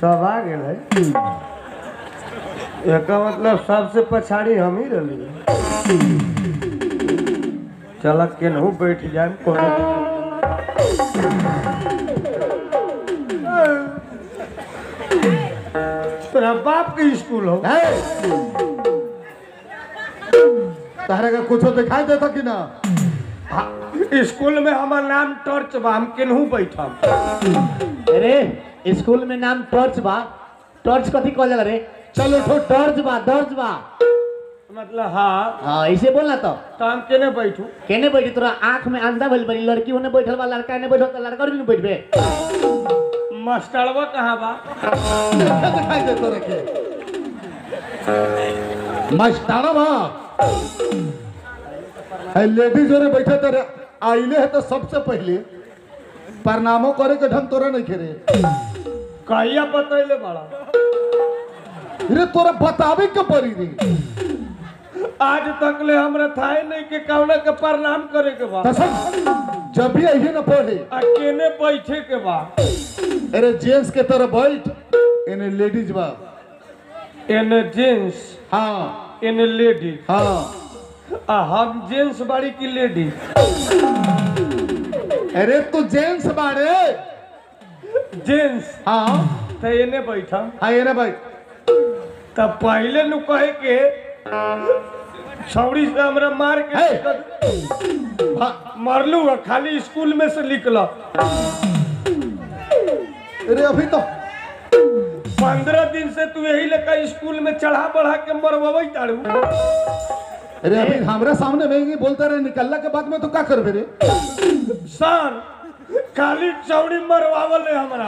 सब आ गेल है एकर मतलब सबसे पछाड़ी हम ही रही चल केनहू बैठ जाए कोनो दिक्कत नहीं। तोरा बाप के स्कूल हो है तहरा का कुछो दिखाई देता कि ना स्कूल में हमार नाम टॉर्च बा हम केनहू बैठम अरे स्कूल में नाम टॉर्च बा टॉर्च कथी कहल जाला रे चलो ठो टॉर्च बा टॉर्च बा मतलब हाँ हाँ ऐसे बोलना तो तो हम केने बैठू केने बैठी तोरा आंख में अंधा भइल बड़ी लड़की ओने बैठल बा लड़का ने बैठल बा लड़का भी बैठबे मास्टरवा कहाँ बा क्या दिखाई देता रखे मस्ताना बा है लेडीज जोरे बैठे तेरे आइले है तो सबसे पहले प्रणामो करे के ढंग तोरा नहीं खेरे कहिया बतैले बड़ा रे तोरा बतावे के पड़ी रे आज तक ले हमरा थाहे नहीं के कौना के प्रणाम करे के बा कसम जब भी आई ना पढ़े आ केने बैठे के बा अरे जेंट्स के तरह बैठ इन्हें लेडीज बा एने जेंट्स हाँ एने लेडीज हाँ आ हम जेंट्स बाड़ी की लेडी अरे तू जेंट्स बाड़े जेंट्स हाँ तो एने बैठा हाँ ये ना भाई तब पहले नु कहे के छौड़ी से हमरा मार के हे! निकल- हाँ, मरलू है खाली स्कूल में से निकला अरे अभी तो पंद्रह दिन से तू यही लेकर स्कूल में चढ़ा बढ़ा के मरवाई ताड़ू अरे अभी हमारे सामने में ही बोलते रहे निकलने के बाद में तो क्या करबे रे सान खाली चौड़ी मरवावल है हमरा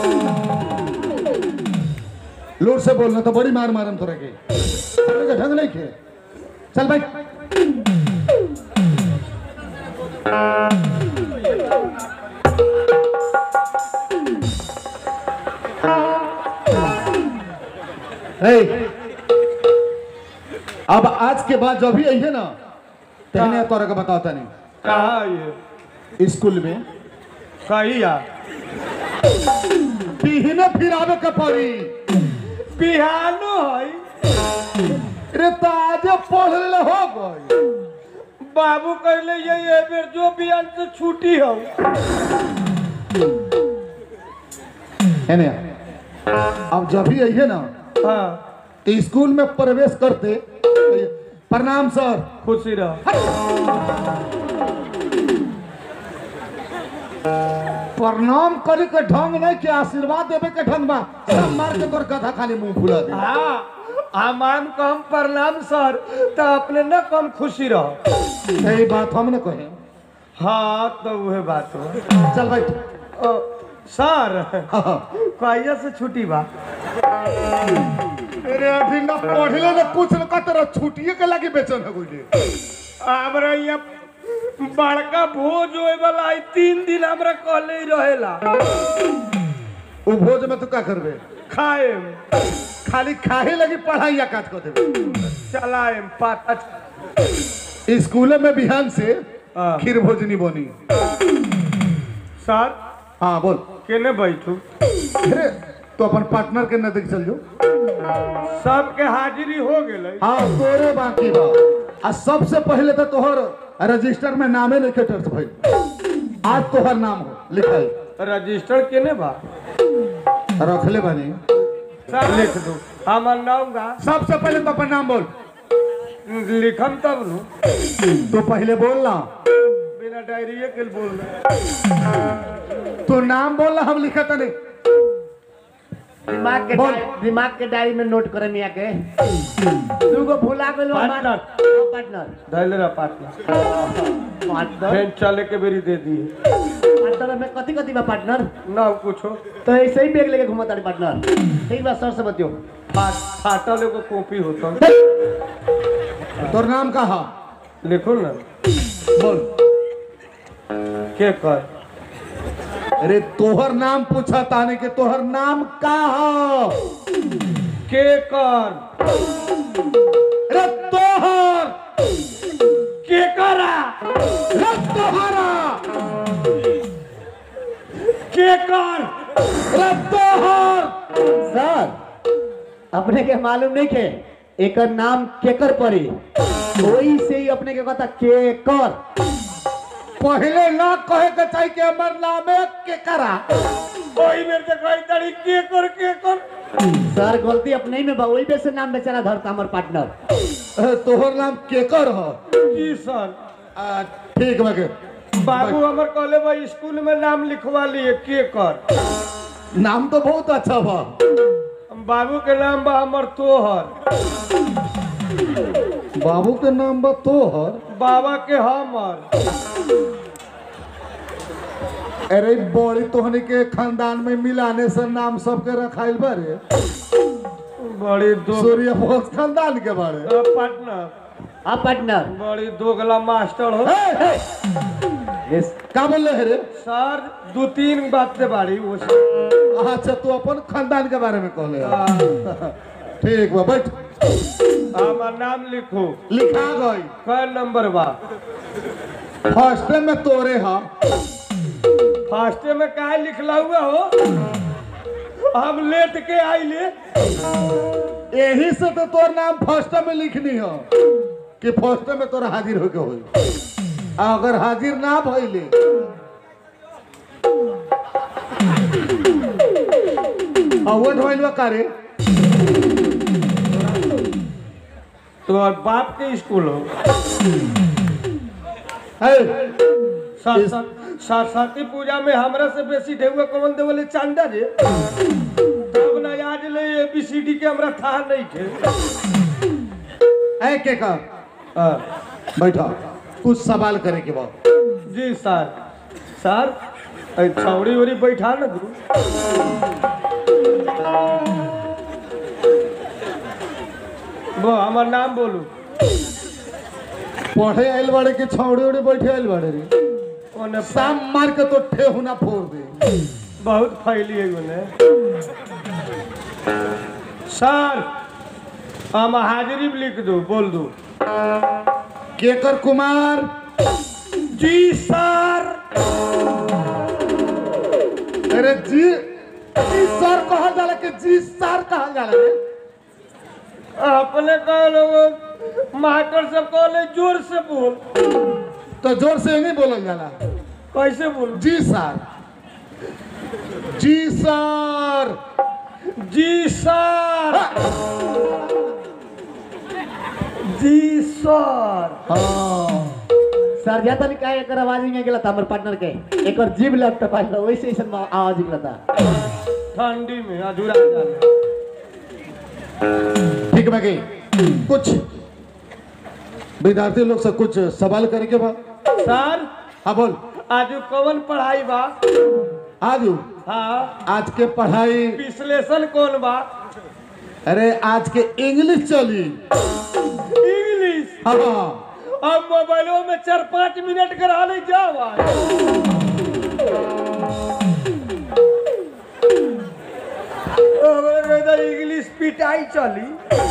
लोर से बोलना तो बड़ी मार मारम तोरा के तोरा के ढंग नहीं खे चल भाई ए, अब आज के बाद जो भी आई है ना तेने तोरा के बताता नहीं कहा ये स्कूल में कहिया पीहने फिर आवे के पड़ी बिहानो है रे तो आज पढ़ ले हो गई बाबू कहले ये ये बेर जो बिहान से छुट्टी हो है ना अब जब भी आई है ना हाँ तो स्कूल में प्रवेश करते प्रणाम सर खुशी रहो प्रणाम करे के ढंग नहीं के आशीर्वाद देवे के ढंग बा सब मार के तोर कथा खाली मुंह फुला दे हाँ हमाम कम प्रणाम सर तो अपने न कम खुशी रहो यही बात हम ने कहे हाँ तो वह बात हो चल भाई ओ, सर हाँ। कहिया से छुट्टी बा अरे अभी ना पढ़ले ना कुछ न का तेरा छुट्टिए के लगी बेचन है कोई हमरा यहाँ बड़का भोज होए वाला है तीन दिन हमरा कहले ही रहेला उ भोज में तू का करबे खाए खाली खाए लगी पढ़ाई या काज कर देबे चलाए पाता स्कूल में बिहान से हाँ। खीर भोजनी बनी सर हाँ बोल केने बैठू अरे तो अपन पार्टनर के नजदीक चल जाओ सबके हाजिरी हो गेलै हाँ तोरे बाकी बा आ सबसे पहले तो तोहर रजिस्टर में नामे लिखे टर्च भाई आज तोहर नाम हो लिखाई रजिस्टर केने बा रखले बानी सर लिख दो हमर नाम गा सबसे पहले तो अपन नाम बोल लिखम तब नु तो पहले बोल ना बिना डायरी के बोल तो नाम बोल ना हम लिखा था नहीं दिमाग के बोल। डाय- दिमाग के डायरी में नोट करे मिया के तू को भुला गेलो पार्टनर। पार्टनर धैले रहा पार्टनर पार्टनर फेन चले के बेरी दे दी पार्टनर में कथी कथी बा पार्टनर ना कुछो तो ऐसे ही बैग लेके घूमता पार्टनर ठीक बा सर से बतियो फाट फाटल एगो कॉपी होता तोर नाम कहा लिखो ना बोल के कर अरे तोहर नाम पूछा ताने के तोहर नाम का हो के कर अरे तोहर के करा अरे तोहरा के कर अरे तोहर अपने के मालूम नहीं के एकर नाम केकर पड़ी वही से ही अपने के कहता केकर पहले ना कहे के चाहिए कि हमर नाम है केकरा ओही में से कही तड़ी के कर के कर सर गलती अपने ही में बा वही पे से नाम बेचारा धरता हमार पार्टनर अ, तोहर नाम केकर ह जी सर आ, ठीक बगे बाबू हमर कहले बा स्कूल में नाम लिखवा लिए के कर नाम तो बहुत अच्छा बा बाबू के नाम बा हमर तोहर बाबू के नाम बा तोहर बाबा के हमर अरे बड़ी तोहनी के खानदान में मिलाने से नाम सबके रखाइल बारे बड़ी दो सूर्य बोस खानदान के बारे पार्टनर हाँ पार्टनर बड़ी दोगला मास्टर हो हे, हे, यस का बोले है रे सर दो तीन बात से बारी वो अच्छा तू अपन खानदान के बारे में कहले ह। ठीक बा बैठ हमार नाम लिखो लिखा गई कै नंबर बा फर्स्ट में तोरे हा फास्टे में काहे लिखला हुआ हो हम लेट के आइले यही से तो तोर नाम फर्स्ट में लिखनी हो कि फर्स्ट में तोरा हाजिर होके होई आ अगर हाजिर ना भइले अवध भइल बा का रे तो बाप के स्कूल हो है सा- सा- सरस्वती पूजा में हमरा से बेसी ढेउआ कौन देवले चांदा रे तब ना याद ले एबीसीडी के हमरा था नहीं थे ऐ के का हाँ, बैठा कुछ सवाल करे के बा जी सर सर ऐ छौड़ी उड़ी बैठा ना दू वो हमार नाम बोलू पढ़े आइल बाड़े के छौड़े उड़े बैठे आइल बाड़े रे ओने शाम मार के तो ठेहुना फोड़ दे बहुत फैली है ओने सर हम हाजिरी भी लिख दो बोल दो केकर कुमार जी सर अरे जी जी सर कहल जाला कि जी सर कहल जाला रे अपने कहलो मास्टर सब कहले जोर से बोल तो जोर से नहीं बोलल जाला कैसे बोल जी सर जी सर जी सर जी सर हाँ सर जा तनी काहे एकर आवाज में गेला था हमर पार्टनर के एकर जीभ लगता पाइल वैसे ऐसा आवाज निकलता ठंडी में अधूरा जाला ठीक बा गई कुछ विद्यार्थी लोग से कुछ सवाल करे के बा सर हाँ बोल आज कौन पढ़ाई बा आज हाँ आज के पढ़ाई विश्लेषण कौन बा अरे आज के इंग्लिश चली इंग्लिश हाँ हाँ अब मोबाइलों में चार पाँच मिनट करा ले जाओ आज। अब इधर इंग्लिश पिटाई चली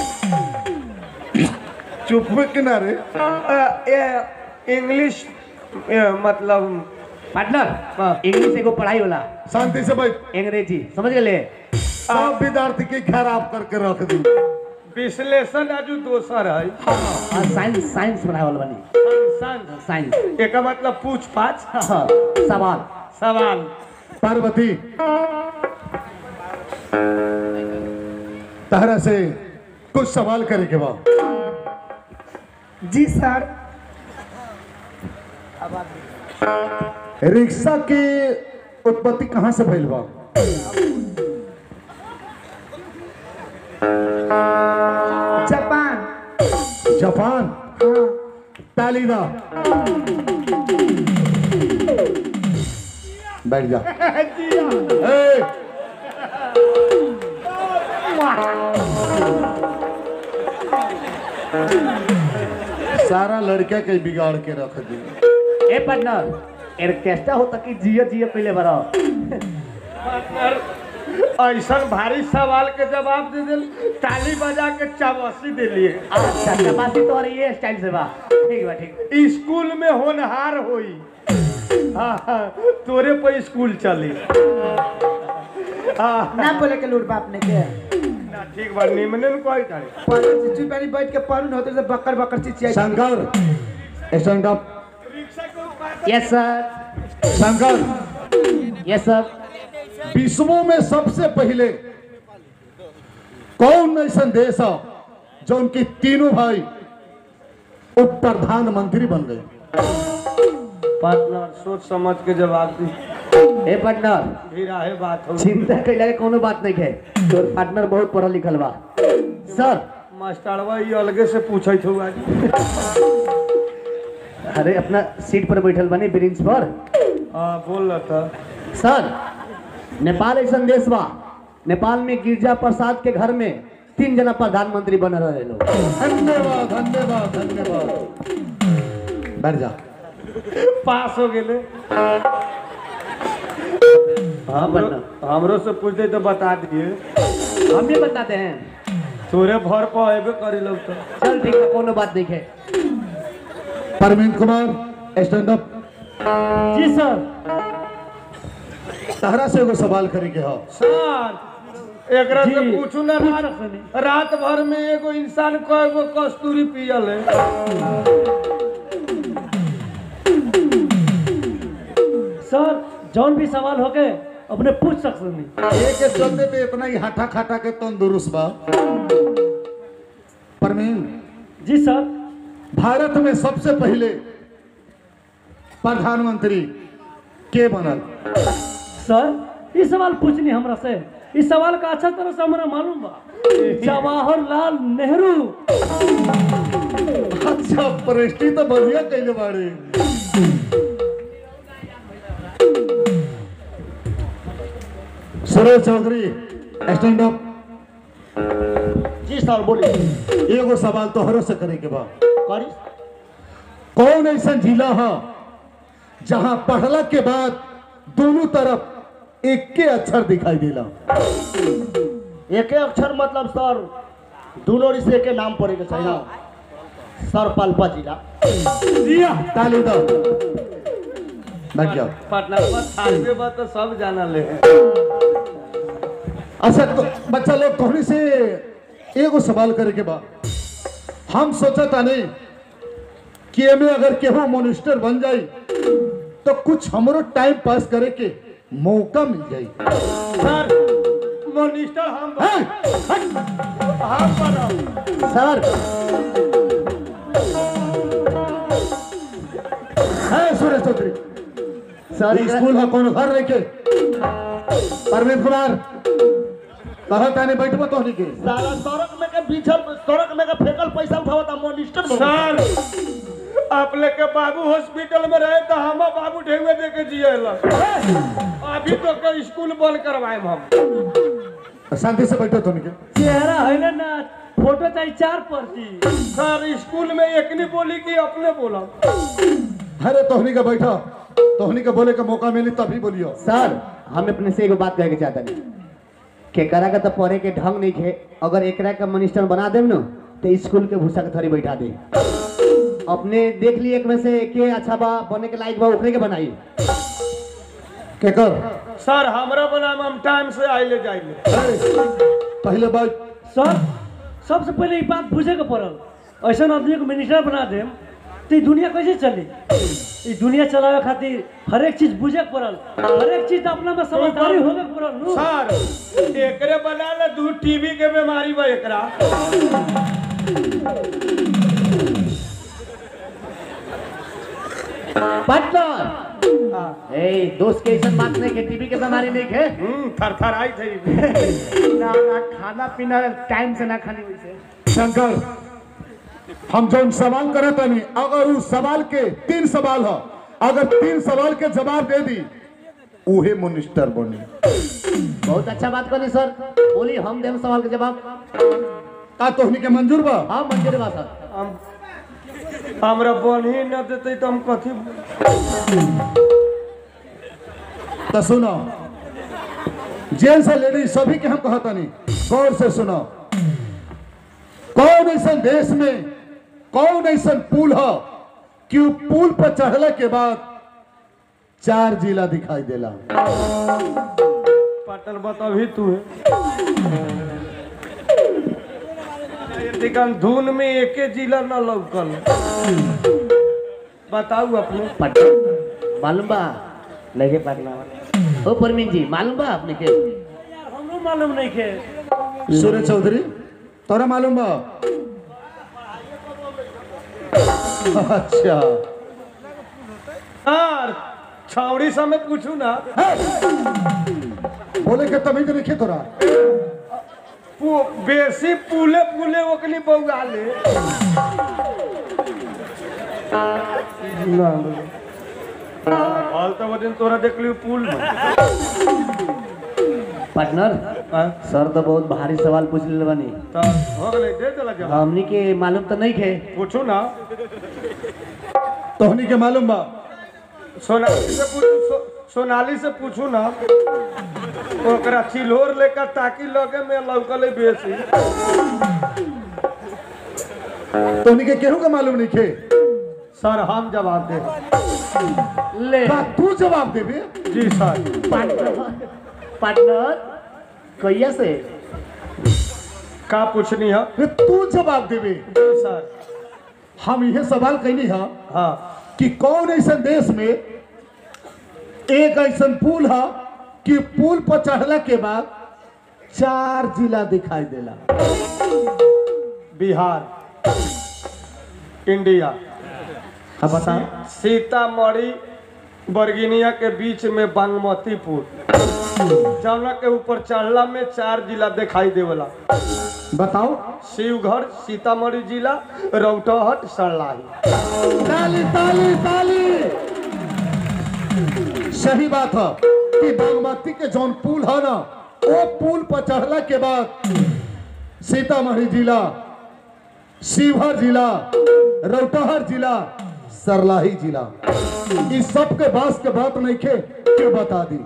चुप में किनारे अ, ये इंग्लिश ये मतलब पार्टनर हाँ। इंग्लिश एगो पढ़ाई होला शांति से बैठ अंग्रेजी समझ गेले सब विद्यार्थी के खराब करके रख दी विश्लेषण आजू दोसर है और साइंस साइंस पढ़ाई वाला बनी संग साइंस एक मतलब पूछ पाछ हाँ, सवाल सवाल पार्वती तहरा से कुछ सवाल करे के बा जी सर रिक्शा की उत्पत्ति कहाँ से भइल बा जापान जापान ताली दा बैठ जा ए! सारा लड़का के बिगाड़ के रख दी ए पार्टनर ऑर्केस्ट्रा होता कि जियो जियो पहले बड़ा पार्टनर ऐसा भारी सवाल के जवाब दे दिल ताली बजा के चावसी दिलिए अच्छा चपासी तो ये स्टाइल से बा ठीक बा ठीक स्कूल में होनहार होई हाँ, हाँ, तोरे पर स्कूल चली हाँ, ना बोले के लूट बाप ने के ना अच्छा ठीक बा निमने न कोई तारे पहले चिच्ची पानी बैठ के पानी होते से बकर बकर चिच्ची आई Shankar stand up yes sir Shankar yes sir विश्वों में सबसे पहले कौन ऐसा देश है जो उनके तीनों भाई उप प्रधानमंत्री बन गए पार्टनर सोच समझ के जवाब दी ए पार्टनर धीरा है बात हो चिंता कैला के कोनो बात नहीं है तोर पार्टनर बहुत पढ़ल लिखल बा सर मास्टरवा ये अलगे से पूछत हो आज अरे अपना सीट पर बैठल बने ब्रेंच पर हाँ बोल रहा था सर नेपाल ऐसा देश बा नेपाल में गिरजा प्रसाद के घर में तीन जना प्रधानमंत्री बन रहे लोग धन्यवाद धन्यवाद धन्यवाद बैठ जा पास हो गेले हाँ हमरो पार्टनर हमरो से पूछते तो बता दिए हम भी बताते हैं तोरे भर पर अबे करे लोग तो चल ठीक है कोनो बात नहीं है परवीन कुमार स्टैंड अप जी सर तहरा से एगो सवाल करे के हो सर एकरा से जी, पूछू ना रात रात भर में एगो इंसान कय गो कस्तूरी पियल है सर जौन भी सवाल होके अपने पूछ सकते नहीं एक के चलते तो इतना ही हाथा खाटा के तंदुरुस्त बा परवीन जी सर भारत में सबसे पहले प्रधानमंत्री के बनल सर ये सवाल पूछनी हमरा से इस सवाल का अच्छा तरह से हमरा मालूम बा जवाहरलाल नेहरू अच्छा प्रेस्टी तो बढ़िया कैले बाड़े सुरेश चौधरी स्टैंड अप जी सर बोलिए एगो सवाल तोहरो से करे के बा करी कौन ऐसा जिला है जहां पढ़ला के बाद दोनों तरफ एक के अक्षर दिखाई देला एके अक्षर मतलब सर दोनों रिश्ते के नाम पड़े के चाहिए सर पाल्पा जिला ताली दो बैठ जाओ पार्टनर पर थालबे बा तो सब जाना ले अच्छा तो बच्चा लोग कहने से एगो सवाल करे के बा हम सोचा था नहीं कि एमे अगर केहू मोनिस्टर बन जाई तो कुछ हमरो टाइम पास करे के मौका मिल जाई सर मिनिस्टर हम हैं? हम बनब सर हैं, सुरेश चौधरी सर ई स्कूल है कोनो घर नहीं के परवीन कुमार कहा ताने बैठबो तोहनी के सारा सड़क में के बीचल सड़क में के फेकल पैसा उठावता मोनिस्टर सर आप लोग के बाबू हॉस्पिटल में रहे तो हम बाबू ढेउए दे के जिएला अभी तो के स्कूल बंद करवाए हम शांति से बैठो तोहनी के चेहरा है ना ना फोटो चाहिए चार पर्ची सर स्कूल में एक नहीं बोली कि अपने बोला अरे तोहनी का बैठो तोहनी का बोले का मौका मिली तभी बोलियो सर हम अपने से एगो बात कहे के चाहता नहीं केकरा का तो पढ़े के ढंग नहीं है अगर एकरा का मिनिस्टर बना देम न तो स्कूल के भूसा के थरी बैठा दे अपने देख लिए एक में से के अच्छा बा बने के लायक बा ओकरे के बनाई के कर सर हमरा बनाम हम टाइम से आइले जाइले अरे, पहले बात सर सबसे पहले ये बात बुझे के पड़ल ऐसा आदमी को मिनिस्टर बना देम तो ये दुनिया कैसे चली ये दुनिया चलावे खातिर हर एक चीज बुझे के पड़ल हर एक चीज अपना में समझदारी होवे के पड़ल नु सर एकरे बना ले दू टीबी के बीमारी बा एकरा पार्टनर ए दोस्त के ऐसा बात नहीं है टीबी के बीमारी नहीं है हम्म थर आई थी ना ना खाना पीना टाइम से ना खाने वैसे शंकर हम जो सवाल करे तनी अगर उस सवाल के तीन सवाल हो अगर तीन सवाल के जवाब दे दी उहे मिनिस्टर बनी बहुत अच्छा बात करनी सर बोली हम देम सवाल के जवाब का तोहनी के मंजूर बा हाँ मंजूर बा सर हम हमरा बन ही न देते तो हम कथी तो सुनो जेंट्स और लेडीज सभी के हम कहता नहीं गौर से सुनो कौन ऐसा देश में कौन ऐसा पुल हो कि उ पुल पर चढ़ले के बाद चार जिला दिखाई देला पटल बताभी तू है से कम धुन में एके जिला न लौकल बताऊ अपने पटना मालूम बा लगे पटना ओ परमीन जी मालूम बा आपने के यार हमरो मालूम नहीं के सूर्य चौधरी तोरा मालूम बा अच्छा यार छावड़ी समेत पूछू ना बोले के तमीज नहीं तोरा पु- बेसी पुले पुले ओकनी बउआ ले ना हाल तो वो दिन तोरा देख लियो पुल में पार्टनर हाँ, सर तो बहुत भारी सवाल पूछ ले बनी तो हो गए दे चला जवाब हमनी के मालूम तो नहीं खे पूछू ना तोहनी के मालूम बा सोनाली से पूछू सो, सोनाली से पूछू ना ओकरा चिल्होर लेकर ताकि लगे में लौकले बेसी तोहनी के केहू के मालूम नहीं खे सर हम जवाब दे ले का तू जवाब देबे जी सर पार्टनर पार्टनर कैया से का पूछनी है रे तू जवाब देबे जी सर हम यह सवाल कैनी है हाँ कि कौन ऐसा देश में एक ऐसा पुल है कि पुल पर चढ़ला के बाद चार जिला दिखाई देला बिहार इंडिया हाँ बता सीतामढ़ी बरगिनिया के बीच में बागमती पुल जौना के ऊपर चढ़ला में चार जिला दिखाई देवला बताओ शिवघर सीतामढ़ी जिला रौटहट सरलाही ताली ताली ताली सही बात है कि बागमती के जौन पुल है ना वो पुल पर चढ़ला के बाद सीतामढ़ी जिला शिवहर जिला रौटहर जिला सरलाही जिला इस सब के बास के बात नहीं खे के बता दी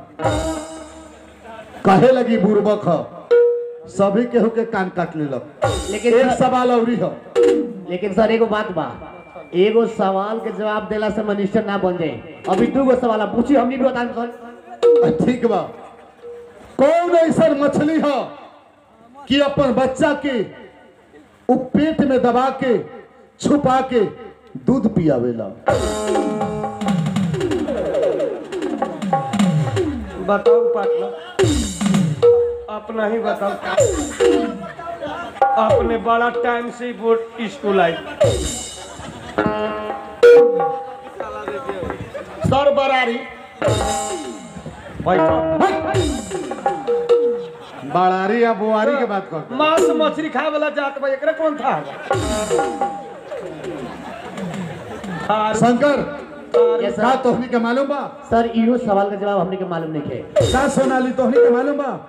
कहे लगी बुर्बक है सभी केहू के कान काट लेलक लेकिन एक सर, सवाल अवरी है लेकिन सर एगो बात बा एगो सवाल के जवाब देला से मिनिस्टर ना बन जाए अभी दू गो सवाल आप पूछी हमनी भी बताएं सर ठीक बा कौन ऐसा मछली है कि अपन बच्चा के उ पेट में दबा के छुपा के दूध पियावेला बताओ पार्टनर अपना ही बताओ अपने बड़ा टाइम से बोर्ड स्कूल आई सर बरारी बैठो बड़ारी या बुआरी के बात कर मांस मछली खाए वाला जात बा एकरा कौन था थार शंकर Yes, sir. का तोहनी के मालूम बा सर इहो सवाल का जवाब हमने के मालूम नहीं खे का सोनाली तोहनी के मालूम बा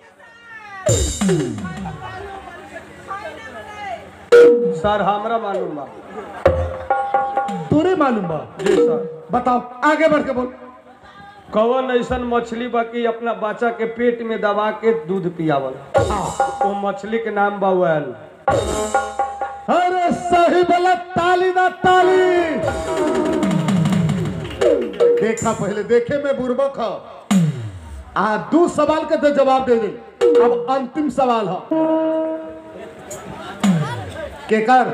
सर हमरा मालूम बा तोरे मालूम बा जी सर बताओ आगे बढ़ के बोल कौन ऐसन मछली बा कि अपना बच्चा के पेट में दबा के दूध पियावल वो मछली के नाम बा वैल अरे सही बोला ताली ना ताली देखा पहले देखे में बुर्बक है आ दू सवाल के तो जवाब दे दे अब अंतिम सवाल है केकर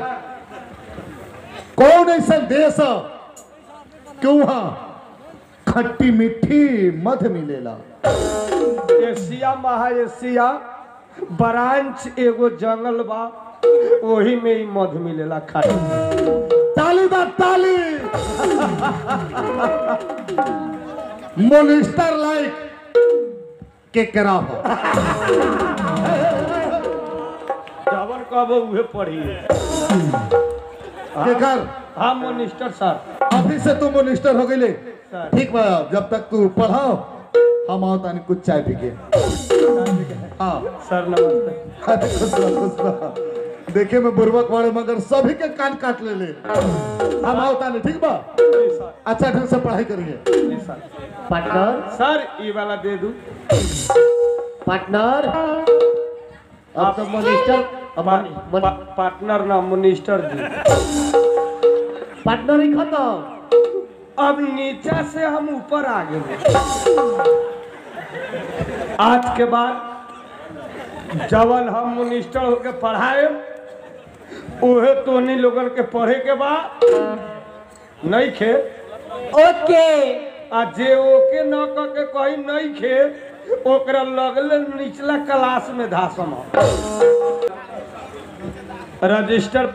कौन ऐसा देश है क्यों वहां खट्टी मीठी मध मिलेला एशिया महा एशिया ब्रांच एगो जंगल बा वही में ही मध मिलेला खाटी ताली बा ताली मोनिस्टर लाइक के करा हो जवन कहबो उहे पढ़ी केकर हाँ मिनिस्टर सर अभी से तू मोनिस्टर हो गई सर। ठीक बा जब तक तू पढ़ाओ हम आओ तानी कुछ चाय पी के हाँ सर नमस्ते अरे खुश रह, खुश रह। देखे में बुर्बक वाले मगर सभी के कान काट ले ले हम आओ तानी ठीक बा जी सर अच्छा ढंग से पढ़ाई करिए जी सर पार्टनर सर ई वाला दे दू पार्टनर अब तो मिनिस्टर अब पा, मनि- पा, पार्टनर ना मिनिस्टर जी पार्टनर ही खत्म अब नीचा से हम ऊपर आ गए आज के बाद जवन हम मिनिस्टर होके पढ़ाए उहे तोहनी लोगन के पढ़े के बा नहीं खे ओके आ जे ओके न क के कही नहीं खे ओकरा लगले निचला क्लास में धासम रजिस्टर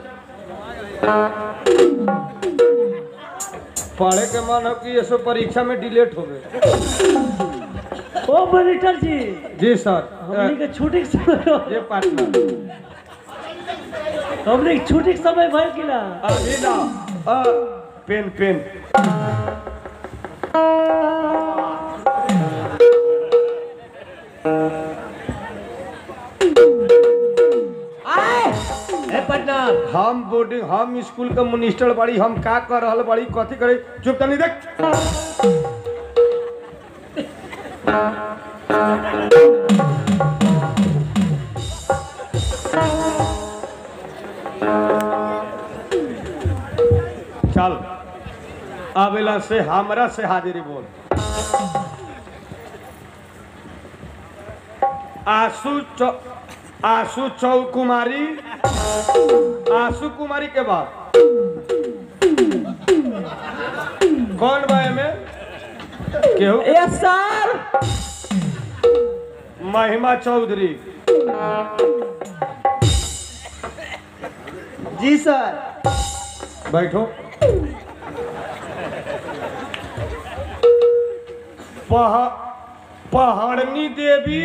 पढ़े के मन हो कि ये सब परीक्षा में डिलेट हो गए ओ मॉनिटर जी जी सर हमनी के छुट्टी के समय ये पार्टनर हमनी के छुट्टी के समय भइल कि ना अभी ना अ, पेन पेन ए पार्टनर हम बोर्डिंग हम स्कूल के मिनिस्टर बाड़ी हम का कर रहल बाड़ी कथी करे चुप तनी देख चल आवेला से हमरा से हाजिरी बोल आशु चौ आशु चौकुमारी आशु कुमारी के बाद कौन बा में केहू यस सर महिमा चौधरी जी सर बैठो पह पहाड़नी देवी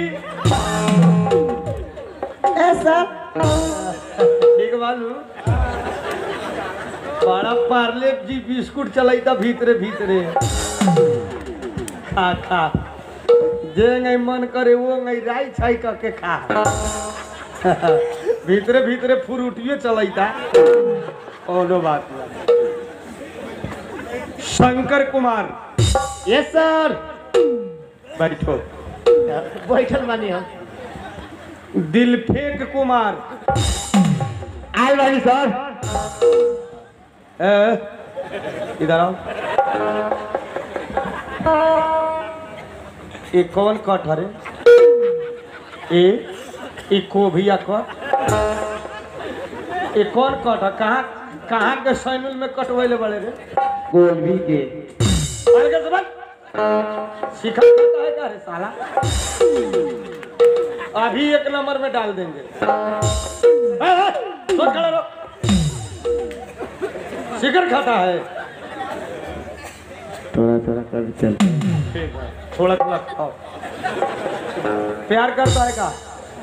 ए सर ठीक बालू बड़ा पार्ले जी बिस्कुट चलैता भीतरे भीतरे खा खा जे नहीं मन करे वो नहीं राई छाई करके खा भीतरे भीतरे फ्रूटियो चलैता कोनो बात नहीं शंकर कुमार यस सर बैठो बैठल बानी हम दिलफेक कुमार आइल बानी सर ए, इधर आओ ये कौन कट हरे ए ये कोभिया कट ये कौन कट है कहाँ कहाँ के सैनुल में कटवैले बड़े रे गोभी के अरे के जबान सिखा करता है क्या रे साला अभी एक नंबर में डाल देंगे ए, ए, सोच खड़ा रहो शिखर खाता है थोड़ा थोड़ा कर चल ठीक है थोड़ा थोड़ा खाओ प्यार करता है का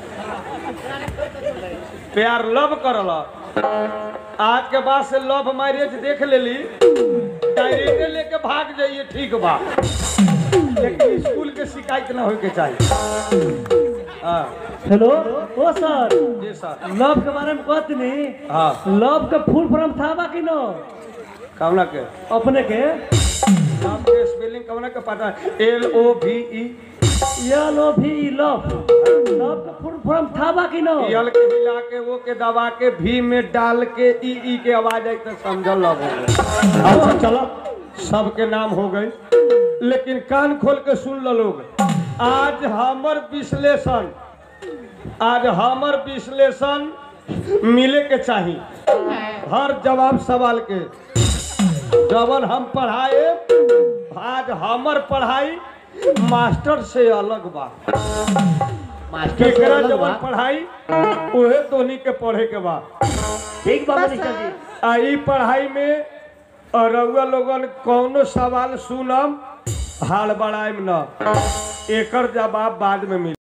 प्यार लव करल आज के बाद से लव मैरिज देख लेली डायरेक्ट लेके भाग जाइए ठीक बा लेकिन स्कूल के शिकायत ना होके चाहिए हाँ हेलो ओ सर जी सर लव के बारे में कहत नहीं हाँ लव के फुल फॉर्म था बा कि न कमला के अपने के नाम के स्पेलिंग कमला के पता है एल ओ भी ई एल ओ भी लव लव के फुल फॉर्म था बा कि न यल के हिला के वो के दबा के भी में डाल के ई ई के आवाज आई तो समझल लग हो गए अच्छा चलो सबके नाम हो गए लेकिन कान खोल के सुन लो लोग आज हमर विश्लेषण आज हमर विश्लेषण मिले के चाही हर जवाब सवाल के जवन हम पढ़ाए आज हमर पढ़ाई मास्टर से अलग बा मास्टर से केकरा अलग जवन बा। पढ़ाई उहे तोनी के पढ़े के बा ठीक बा मनीषा जी आ ई पढ़ाई में रउआ लोगन कौनो सवाल सुनम हाल बढ़ाइम न एकर जवाब बाद में मिली